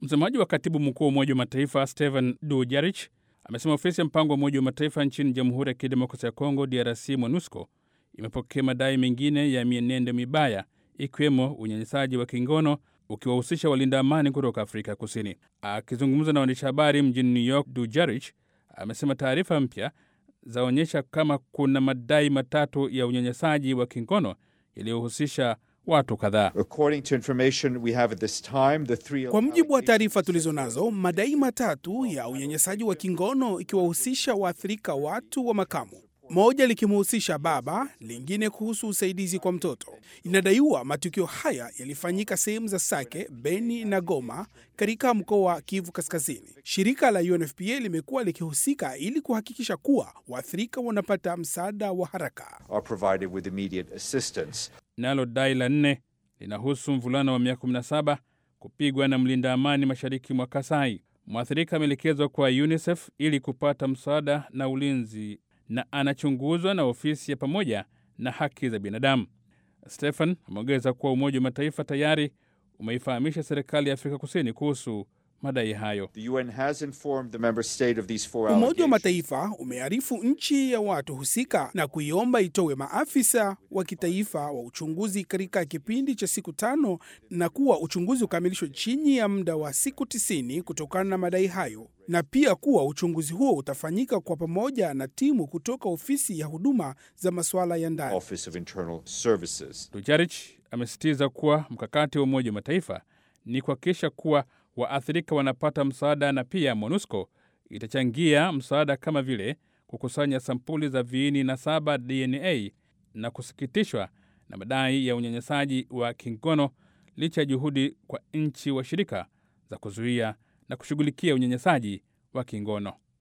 Msemaji wa katibu mkuu wa Umoja wa Mataifa Stephen Dujarric amesema ofisi ya mpango wa Umoja wa Mataifa nchini Jamhuri ya Kidemokrasia ya Kongo, DRC, MONUSCO imepokea madai mengine ya mienendo mibaya ikiwemo unyanyasaji wa kingono ukiwahusisha walinda amani kutoka Afrika Kusini. Akizungumza na waandishi habari mjini New York, Dujarric amesema taarifa mpya zaonyesha kama kuna madai matatu ya unyanyasaji wa kingono yaliyohusisha watu kadhaa. Kwa mujibu wa taarifa tulizo nazo, madai matatu ya unyanyasaji wa kingono ikiwahusisha waathirika watu wa makamu moja likimhusisha baba, lingine kuhusu usaidizi kwa mtoto. Inadaiwa matukio haya yalifanyika sehemu za Sake, Beni na Goma katika mkoa wa Kivu Kaskazini. Shirika la UNFPA limekuwa likihusika ili kuhakikisha kuwa waathirika wanapata msaada wa haraka. Nalo dai la nne linahusu mvulana wa miaka 17 kupigwa na mlinda amani mashariki mwa Kasai. Mwathirika ameelekezwa kwa UNICEF ili kupata msaada na ulinzi na anachunguzwa na ofisi ya pamoja na haki za binadamu. Stephen ameongeza kuwa Umoja wa Mataifa tayari umeifahamisha serikali ya Afrika Kusini kuhusu madai hayo. Umoja wa Mataifa umearifu nchi ya watu husika na kuiomba itowe maafisa wa kitaifa wa uchunguzi katika kipindi cha siku tano na kuwa uchunguzi ukamilishwe chini ya muda wa siku tisini kutokana na madai hayo, na pia kuwa uchunguzi huo utafanyika kwa pamoja na timu kutoka ofisi ya huduma za masuala ya ndani. Dujarric amesisitiza kuwa mkakati wa Umoja wa Mataifa ni kuhakikisha kuwa waathirika wanapata msaada na pia MONUSCO itachangia msaada kama vile kukusanya sampuli za viini na saba DNA na kusikitishwa na madai ya unyanyasaji wa kingono licha ya juhudi kwa nchi washirika za kuzuia na kushughulikia unyanyasaji wa kingono.